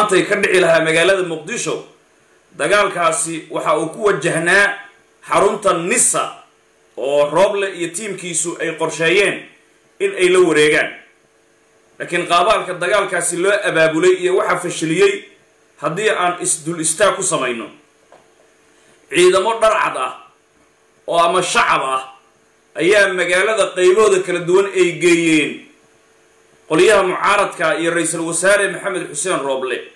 maantay ka dhici lahaa magaalada muqdisho dagaalkaasi waxa uu ku wajahnaa xarunta nisa oo rooble iyo tiimkiisu ay qorsheeyeen in ay la wareegaan laakiin qaabaalka dagaalkaasi loo abaabulay iyo waxaa fashiliyey haddii aan isdul istaag ku samayno ciidamo dharcad ah oo ama shacab ah ayaa magaalada qaybahooda kala duwan ay geeyeen qolyaha mucaaradka iyo ra-iisul wasaare maxamed xuseen rooble